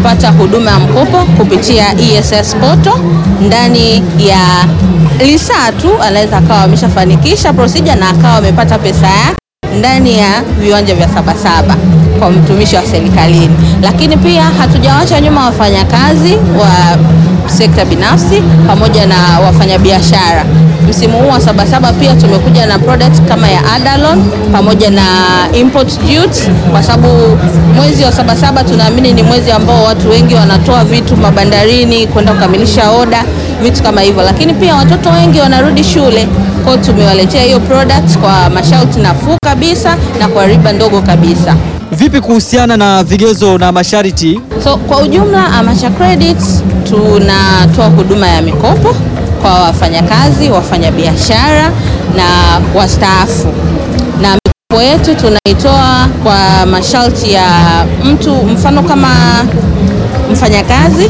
kupata huduma ya mkopo kupitia ESS Portal ndani ya lisaa tu, anaweza akawa ameshafanikisha procedure na akawa amepata pesa yake ndani ya viwanja vya Sabasaba kwa mtumishi wa serikalini. Lakini pia hatujawacha nyuma wafanyakazi wa sekta binafsi pamoja na wafanyabiashara. Msimu huu wa Sabasaba pia tumekuja na product kama ya Adalon pamoja na import duty, kwa sababu mwezi wa Sabasaba tunaamini ni mwezi ambao watu wengi wanatoa vitu mabandarini kwenda kukamilisha oda, vitu kama hivyo. Lakini pia watoto wengi wanarudi shule, kwa hiyo tumewaletea hiyo product kwa masharti nafuu kabisa na kwa riba ndogo kabisa. Vipi kuhusiana na vigezo na masharti? So kwa ujumla Amacha Credit tunatoa huduma ya mikopo kwa wafanyakazi, wafanyabiashara na wastaafu, na mikopo yetu tunaitoa kwa masharti ya mtu, mfano kama mfanyakazi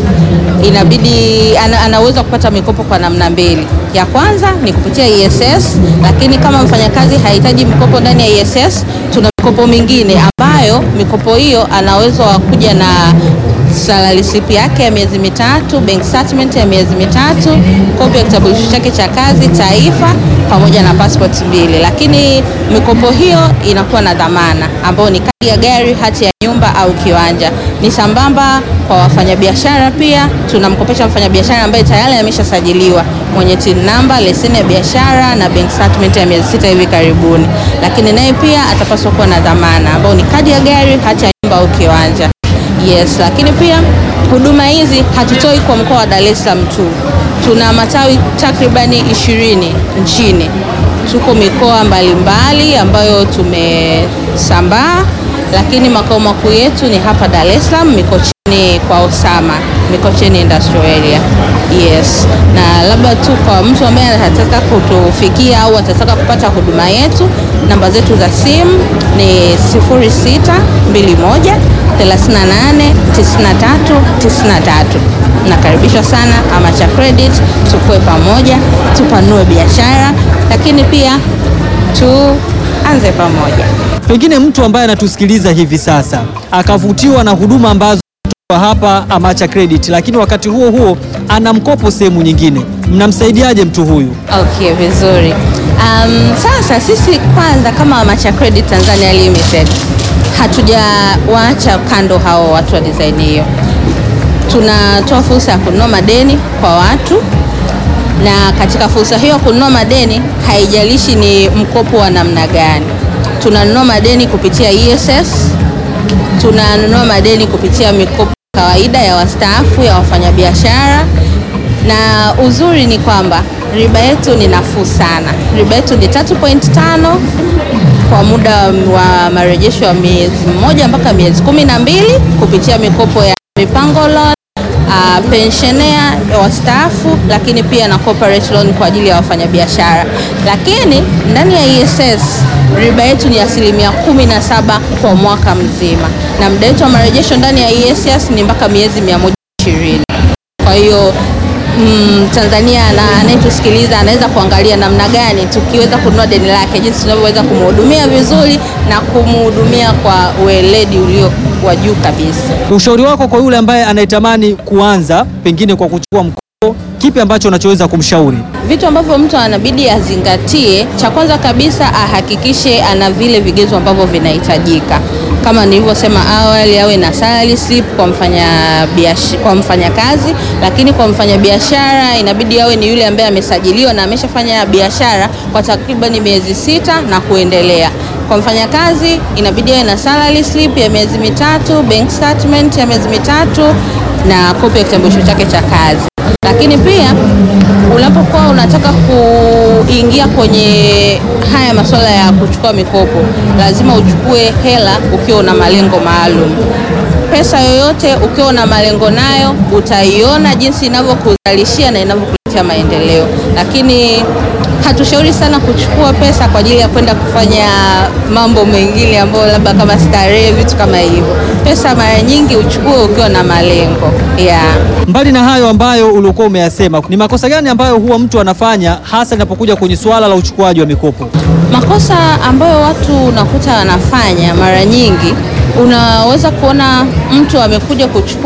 inabidi ana, anaweza kupata mikopo kwa namna mbili. Ya kwanza ni kupitia ESS, lakini kama mfanyakazi hahitaji mikopo ndani ya ESS, tuna mikopo mingine ambayo mikopo hiyo anaweza kuja na salary slip yake ya miezi mitatu, bank statement ya miezi mitatu, kopi ya kitambulisho chake cha kazi taifa, pamoja na passport mbili. Lakini mikopo hiyo inakuwa na dhamana ambayo ni kadi ya gari, hati ya nyumba au kiwanja. Ni sambamba kwa wafanyabiashara pia, tunamkopesha mfanyabiashara ambaye tayari ameshasajiliwa mwenye TIN namba, leseni ya biashara na bank statement ya miezi sita hivi karibuni, lakini naye pia atapaswa kuwa na dhamana ambayo ni kadi ya gari, hati ya nyumba au kiwanja. Yes, lakini pia huduma hizi hatutoi kwa mkoa wa Dar es Salaam tu. Tuna matawi takribani ishirini nchini. Tuko mikoa mbalimbali ambayo tumesambaa, lakini makao makuu yetu ni hapa Dar es Salaam, Mikocheni kwa Osama, Mikocheni Industrial Area. Yes, na labda tu kwa mtu ambaye anataka kutufikia au atataka kupata huduma yetu, namba zetu za simu ni 0621 38 93 93. Nakaribishwa sana Amacha Credit, tukue pamoja, tupanue biashara, lakini pia tuanze pamoja. Pengine mtu ambaye anatusikiliza hivi sasa akavutiwa na huduma ambazo kutoka hapa Amacha Credit, lakini wakati huo huo ana mkopo sehemu nyingine, mnamsaidiaje mtu huyu? Okay, vizuri. Um, sasa sisi kwanza kama Amacha Credit Tanzania Limited hatujawaacha kando hao watu wa design hiyo. Tunatoa fursa ya kununua madeni kwa watu, na katika fursa hiyo kununua madeni haijalishi ni mkopo wa namna gani. Tunanunua madeni kupitia ESS, tunanunua madeni kupitia mikopo kawaida ya wastaafu ya wafanyabiashara, na uzuri ni kwamba riba yetu ni nafuu sana. Riba yetu ni 3.5 kwa muda wa marejesho ya miezi mmoja mpaka miezi kumi na mbili kupitia mikopo ya mipango loan, uh, pensionea wastaafu, lakini pia na corporate loan kwa ajili ya wafanyabiashara. Lakini ndani ya ESS riba yetu ni asilimia kumi na saba kwa mwaka mzima, na muda wetu wa marejesho ndani ya ESS ni mpaka miezi 120. Kwa hiyo mm, Tanzania na anayetusikiliza anaweza kuangalia namna gani tukiweza kununua deni lake, jinsi tunavyoweza kumhudumia vizuri na kumhudumia kwa weledi ulio wa juu kabisa. Ushauri wako kwa yule ambaye anayetamani kuanza pengine kwa kuchukua mkopo, kipi ambacho unachoweza kumshauri? Vitu ambavyo mtu anabidi azingatie, cha kwanza kabisa ahakikishe ana vile vigezo ambavyo vinahitajika kama nilivyosema awali, awe na salary slip kwa mfanya biash, kwa mfanyakazi, lakini kwa mfanyabiashara inabidi awe ni yule ambaye amesajiliwa na ameshafanya biashara kwa takriban miezi sita na kuendelea. Kwa mfanyakazi inabidi awe na salary slip ya miezi mitatu, bank statement ya miezi mitatu na kopi ya kitambulisho chake cha kazi. Lakini pia unapokuwa unataka kuingia kwenye haya masuala ya kuchukua mikopo, lazima uchukue hela ukiwa una malengo maalum. Pesa yoyote ukiwa una malengo nayo, utaiona jinsi inavyokuzalishia na inavyokuletea maendeleo, lakini hatushauri sana kuchukua pesa kwa ajili ya kwenda kufanya mambo mengine ambayo labda kama starehe, vitu kama hivyo. Pesa mara nyingi uchukue ukiwa na malengo yeah. Mbali na hayo ambayo uliokuwa umeyasema, ni makosa gani ambayo huwa mtu anafanya hasa inapokuja kwenye suala la uchukuaji wa mikopo? Makosa ambayo watu unakuta wanafanya mara nyingi, unaweza kuona mtu amekuja kuchukua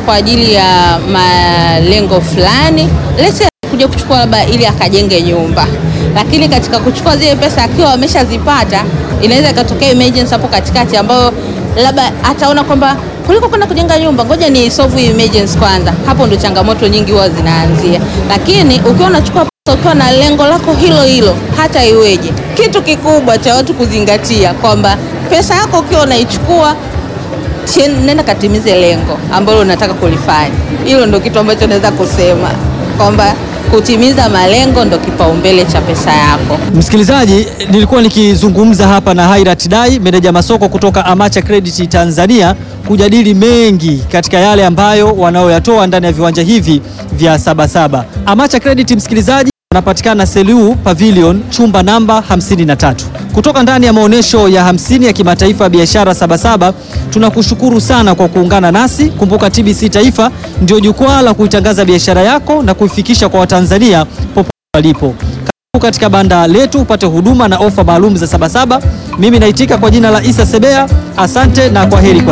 kwa ajili ya malengo fulani, lese kuja kuchukua labda ili akajenge nyumba, lakini katika kuchukua zile pesa akiwa ameshazipata, inaweza ikatokea emergency hapo katikati, ambayo labda ataona kwamba kuliko kwenda kujenga nyumba, ngoja ni solve hii emergency kwanza. Hapo ndo changamoto nyingi huwa zinaanzia, lakini ukiwa unachukua pesa ukiwa na lengo lako hilo hilo, hata iweje, kitu kikubwa cha watu kuzingatia kwamba pesa yako ukiwa unaichukua nenda katimize lengo ambalo unataka kulifanya. Hilo ndo kitu ambacho naweza kusema kwamba kutimiza malengo ndo kipaumbele cha pesa yako. Msikilizaji, nilikuwa nikizungumza hapa na Hairat Dai, meneja masoko kutoka Amacha Credit Tanzania, kujadili mengi katika yale ambayo wanaoyatoa ndani ya viwanja hivi vya Sabasaba. Amacha Credit, msikilizaji, anapatikana Selu Pavilion, chumba namba 53. Kutoka ndani ya maonyesho ya 50 ya kimataifa ya biashara Sabasaba, tunakushukuru sana kwa kuungana nasi. Kumbuka TBC Taifa ndio jukwaa la kuitangaza biashara yako na kuifikisha kwa Watanzania popote walipo. Karibu katika banda letu upate huduma na ofa maalum za Sabasaba. Mimi naitika kwa jina la Isa Sebea. Asante na kwa heri kwa